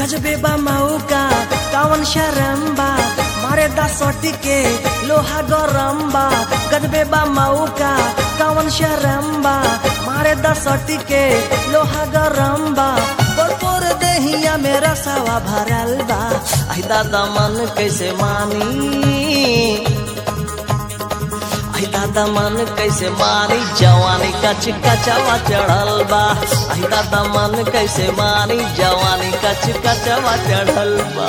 गजबे बा मौका कावन शरम्बा मारे दसोटी के लोहा गरम्बा गजबे बा मौका कावन शरम्बा मारे दसोटी के लोहा गरम्बा पोर देहिया मेरा सवा भरल बा आई दादा मन कैसे मानी आई दादा मन कैसे मारी जवानी कच कचवा चढ़ल बा आई दादा मन कैसे मारी जवानी कच कचवा चढ़ल बा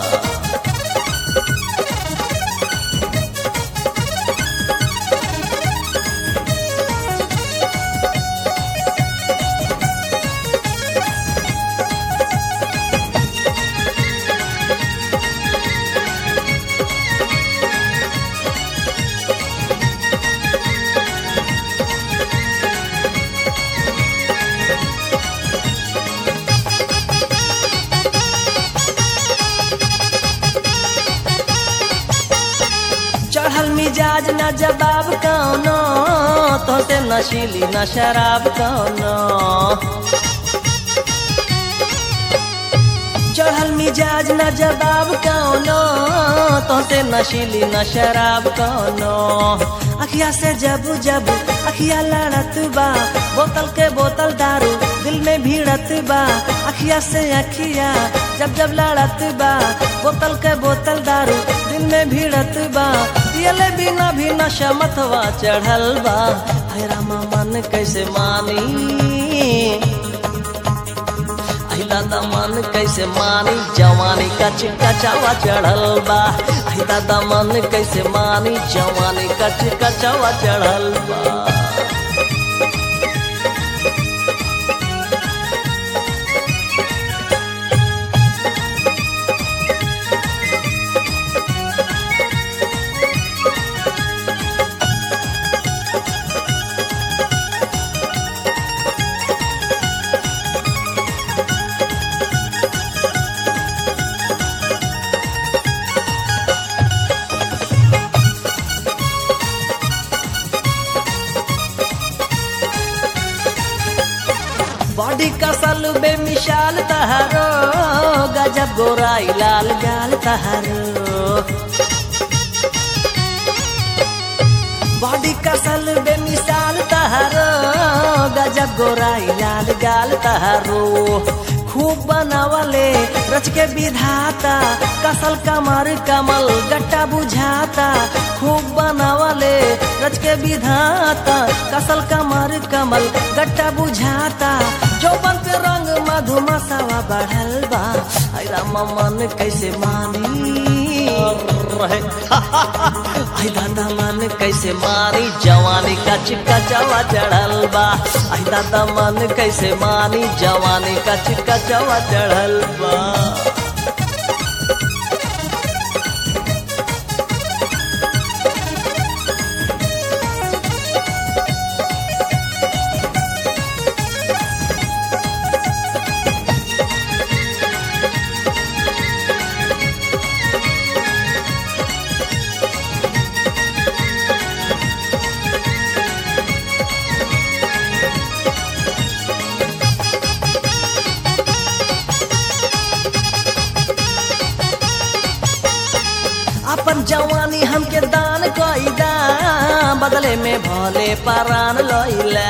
चढ़ल मिजाज न जवाब कौनो तो से नशीली न शराब कौनो चढ़ल मिजाज न जवाब कौनो तो से नशीली न शराब कौनो अखिया से जब जब अखिया लड़त बा बोतल के बोतल दारू दिल में भीड़त बा अखिया से अखिया जब जब लड़त बा बोतल के बोतल दारू दिल में भीड़त बा पियले बिना भी नशा मतवा चढ़ल बा है रामा मन कैसे मानी आई दादा मन कैसे मानी जवानी कच कचवा चढ़ल बा आई दादा मन कैसे मानी जवानी कच कचवा चढ़ल बा बॉडी कसल बेमिसाल तहारो गजब गोराई लाल गाल तहारो बॉडी कसल बेमिसाल तहारो गजब गोराई लाल गाल तहारो खूब बनावले रच के विधाता कसल कमर कमल गट्टा बुझाता खूब बनावले रच के विधाता कसल कमर कमल गट्टा बुझाता चौबन पे रंग मधुमसावा बढ़ल बा आई रामा मन कैसे मानी रहे आई दादा मन कैसे मानी जवानी का चिक्का चवा चढ़ल बा आई दादा मन कैसे मानी जवानी का चिक्का चवा चढ़ल बा अपन जवानी हमके दान कईदा बदले में भले परान लैला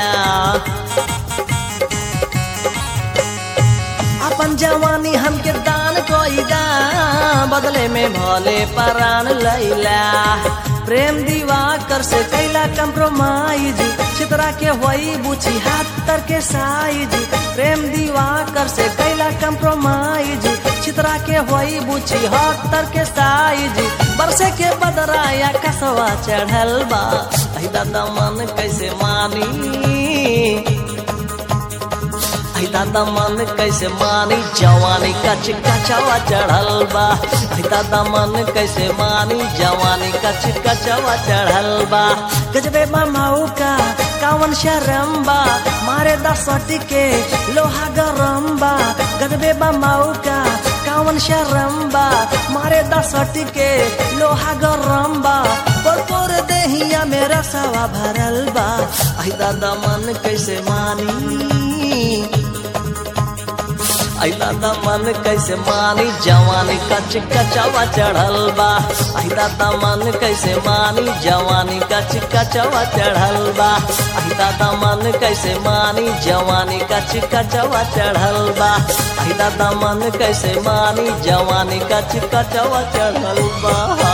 अपन जवानी हमके दान कईदा बदले में भले परान लैला प्रेम दीवा कर से कैला कंप्रोमाइज चित्रा के होई बुझी हाथ तर के साइज प्रेम दीवा कर से कैला कंप्रोमाइज चित्रा के होई बुझी हाथ तर के साइज बरसे के बदराया कसवा चढ़ल बा आई दादा मन कैसे मानी आई दादा मन कैसे मानी जवानी कच कचवा चढ़ल बा आई दादा मन कैसे मानी जवानी कच कचवा चढ़ल बा गजबे मामाऊ का कावन शरम बा मारे दसटी के लोहा गरम बा गजबे मामाऊ का कावन शरम बा मारे दसटी के लोहा गरम बा पर पर देहिया मेरा सवा भरल बा आई दादा मन कैसे मानी ऐला दा मन कैसे मानी जवानी कच कचवा चढ़ल बा ऐला दा मन कैसे मानी जवानी कच कचवा चढ़ल बा ऐला दा मन कैसे मानी जवानी कच कचवा चढ़ल बा ऐला दा मन कैसे मानी जवानी कच कचवा चढ़ल बा